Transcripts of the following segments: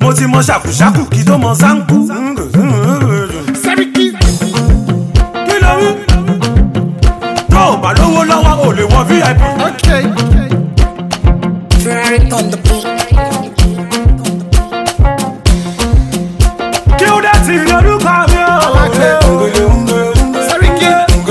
mo ti mọ ṣàkùṣàkù kí tó mọ sáńkù. Sẹ́ríkì. kí ló wí. tó o bá lówó lọ́wọ́ o lè wọ vip. Okay. Ferrari on the beat. kí ó dé ti lórúkọ mi o. Alájẹ. Sẹ́ríkì.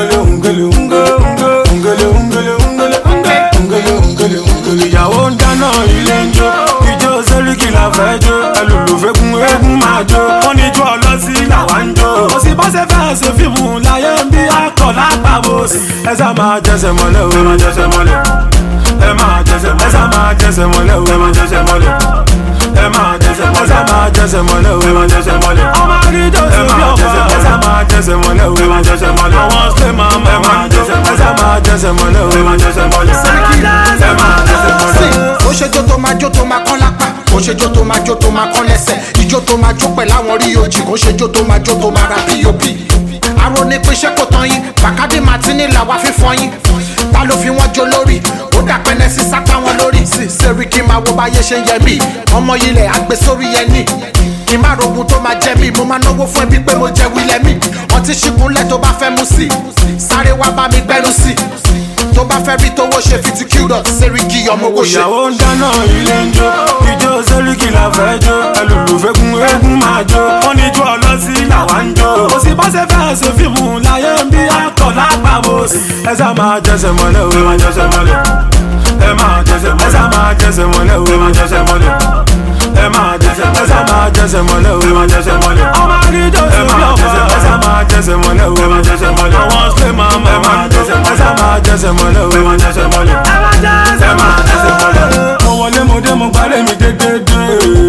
ìyàwó ń dáná ilé ń jó ìjó sẹ́ríkì la fẹ́ jó ẹlòlùfẹ́ kún eégún máa jó wọ́n ní jó ọlọ́sí làwa ń jó. kò sí bọ́sẹ̀ fẹ́ ṣe fíìmù láyé ń bí akọ̀ lápapọ̀ sí. ẹ sá máa jẹsẹ̀ mọ́lẹ̀ o ẹ máa jẹsẹ̀ mọ́lẹ̀ ẹ máa jẹsẹ̀ mọ́lẹ̀ ẹ sá máa jẹsẹ̀ mọ́lẹ̀ o ẹ máa jẹsẹ̀ mọ́lẹ̀ ẹ máa jẹsẹ̀ mọ́lẹ̀ ẹ sá máa jẹsẹ̀ mọ́lẹ̀ o ẹ máa jẹsẹ̀ mọ́lẹ̀ ọmọ akíndó sí bí ọ̀pá ẹ sá máa jẹsẹ̀ mọ́lẹ̀ o ẹ máa jẹsẹ̀ mọ́lẹ̀ àwọn ṣe máa mọ̀ ẹ máa jẹsẹ̀ mọ́lẹ̀ ẹ sá máa jẹsẹ̀ mọ́lẹ̀ o ẹ máa jẹsẹ̀ mọ́lẹ̀ ẹ máa jẹsẹ̀ mọ́lẹ̀. ó ṣe jó tó máa jó tó máa kán lápá ó ṣe jó tó máa jó tó máa kán lẹ́sẹ̀ ìjó tó máa jó pẹ̀lú àwọn rí ojì kó ṣe jó tó máa jó tó máa ra pop aró ní pé ṣé kò tán yín bàkádé martini làwa fífọ yín ta ló fi wọ́n jó lórí ó dà pẹ́ẹ́nẹ́ sí sápá wọn lórí sí sẹ́ríkì máa wo báyé ṣe ń yẹ mí ọmọ ilẹ̀ àgbẹ̀ sórí yẹn ní kí n má rogun tó máa jẹ mí mo máa náwó fún ẹbí pé mo jẹ wílẹ̀ mí ọtí ṣìkúnlẹ̀ tó bá fẹ́ mú sí sáré wá bá mi gbẹ́nu sí tó bá fẹ́ rí tówó ṣe fi ti q dot sẹ́ríkì ọmọ owó ṣe. ìyàwó ń dáná ilé ń jó ìjó sẹ́ríkì la fẹ́ jó ẹlòlùfẹ́ kún eégún máa jó wọ́n ní jó ọlọ́sí làwa ń jó. kò sí bọ́sẹ̀ fẹ́ ṣe fíìmù láyé ń bí akọ̀ lápapọ̀ sí. ẹ sá máa jẹsẹ̀ mọ́lẹ̀ o ẹ máa jẹsẹ̀ mọ́lẹ̀ ẹ máa jẹsẹ̀ mọ́lẹ̀ ẹ sá máa jẹsẹ̀ mọ́lẹ̀ o ẹ máa jẹsẹ̀ mọ́lẹ̀ ẹ máa jẹsẹ̀ ẹ sá máa jẹsẹ̀ mọ́lẹ̀ o ẹ máa jẹsẹ̀ mọ́lẹ̀ ọmọ akíndó sí bí ọ̀pá ẹ sá máa jẹsẹ̀ mọ́lẹ̀ o ẹ máa jẹsẹ̀ mọ́lẹ̀ àwọn ṣe máa mọ̀ ẹ máa jẹsẹ̀ ẹ sá máa jẹsẹ̀ mọ́lẹ̀ o ẹ máa jẹsẹ̀ mọ́lẹ̀ ẹ máa jẹsẹ̀ mọ́lẹ̀. mo wọlé mo dé mo gbálẹ̀ mi dédédé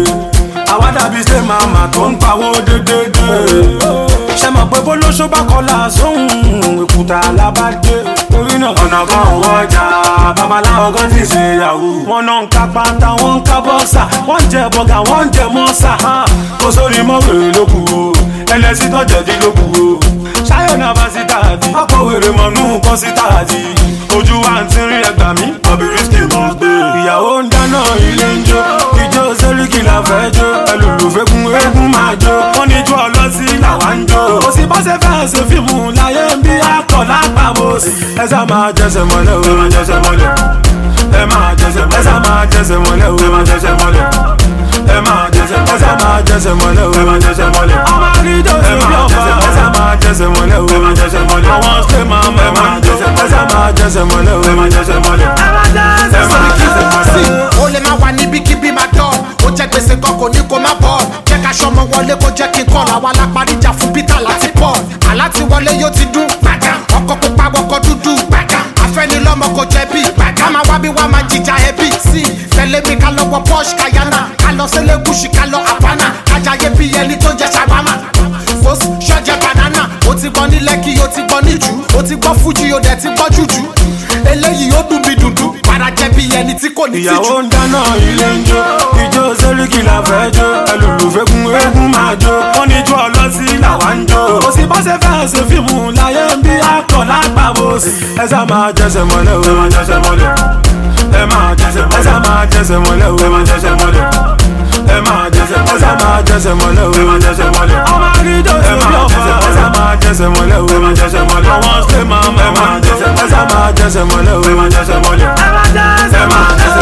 àwa dàbí ṣe màmá tó ń pawó dédédé ṣe mọ̀ pé bólóṣó bá kọlà sóhun èkúta alábàdé torí náà ọ̀nà kan ò wọjà babaláwo kan ti ṣe yahoo wọn náà ń ka pátá wọn ń ka bọ́ksà wọ́n ń jẹ bọ́gà wọ́n ń jẹ mọ́sà kó sórí mọ́wèrè ló kù o ẹlẹ́sìn tó jẹ̀dí ló kù o ṣáyọ̀ náà bá sí tààdì ọkọ̀ wèrè mọ̀nú kọ́ sí tààdì ojú wa ń tí rí ẹgbàá mi ọbí risky mọ̀ gbé ìyàwó ń dáná ilé ń jó ìjó sẹ́ríkì la fẹ́ jó ẹlòlùfẹ́ kún eégún máa jó wọ́n ní jó ọlọ́sí làwa ń jó kò sí bọ́sẹ̀ fẹ́ ṣe fíìmù láyé ń bí akọ̀ lápapọ̀ sí ẹ sá máa jẹsẹ̀ mọ́lẹ̀ o ẹ máa jẹsẹ̀ mọ́lẹ̀ ẹ máa jẹsẹ̀ ẹ sá máa jẹsẹ̀ mọ́lẹ̀ o ẹ máa jẹsẹ̀ mọ́lẹ̀ ẹ máa jẹsẹ̀ ẹ sá máa jẹsẹ̀ mọ́lẹ̀ o ẹ máa jẹsẹ̀ mọ́lẹ̀ ọmọ akíndó sí bí ọ̀pá ẹ sá máa jẹsẹ̀ mọ́lẹ̀ o ẹ máa jẹsẹ̀ mọ́lẹ̀ àwọn ṣe máa mọ̀ ẹ máa jẹsẹ̀ ẹ sá máa jẹsẹ̀ mọ́lẹ̀ o ẹ máa jẹsẹ̀ mọ́lẹ̀ ẹ máa jẹsẹ̀ sí mọ́lẹ̀. ó lè má wà níbikíbi máa dán ó jẹ́ gbèsè kan kò ní kó má bọ̀ jẹ́ ká ṣọmọ wọlé kó jẹ́ kí n kọ́ làwọn alápáríjà fún peter láti paul aláti wọlé yóò ti dún gbàgà ọkọ̀ pupa wọkọ̀ dúdú gbàgà afẹ́nilọ́mọ kò jẹ̀bi gbàgà máa wá bí wá máa jìjà ẹbí sí tẹ̀lé mi ká lọ wọ porsche kayana ká lọ sílé gúúsì ká lọ havana kájàyé bí ẹni tó jẹ ṣàbámà fos ṣọ́jẹ́ banana ó ti gbọ́ ní lẹ́kì ó ti gbọ́ níjù ó ti gbọ́ fújì ó dẹ̀ ti gbọ́ jùjú eléyìí ó dùn bí dùndú padà jẹ́ bí ẹni tí kò ní tìjú. ìyàwó ń dáná ilé ń jó ìjó sẹ́ríkì la fẹ́ jó ẹlòlùfẹ́ kún eégún máa jó wọ́n ní jó ọlọ́sí làwa ń jó kò sí bọ́sẹ̀ fẹ́ ṣe fíìmù láyé ń bí akọ̀ lápapọ̀ sí ẹ sá máa jẹsẹ̀ mọ́lẹ̀ o ẹ máa jẹsẹ̀ mọ́lẹ̀ ẹ máa jẹsẹ̀ ẹ sá máa jẹsẹ̀ mọ́lẹ̀ o ẹ máa jẹsẹ̀ mọ́lẹ̀ ẹ máa jẹsẹ̀ ẹ sá máa jẹsẹ̀ mọ́lẹ̀ o ẹ máa jẹsẹ̀ mọ́lẹ̀ ọmọ akíndó sí bí ọ̀pá ẹ sá máa jẹsẹ̀ mọ́lẹ̀ o ẹ máa jẹsẹ̀ mọ́lẹ̀ àwọn ṣe máa mọ̀ ẹ máa jẹsẹ̀ ẹ sá máa jẹsẹ̀ mọ́lẹ̀ o ẹ máa jẹsẹ̀ mọ́lẹ̀ ẹ máa jẹsẹ̀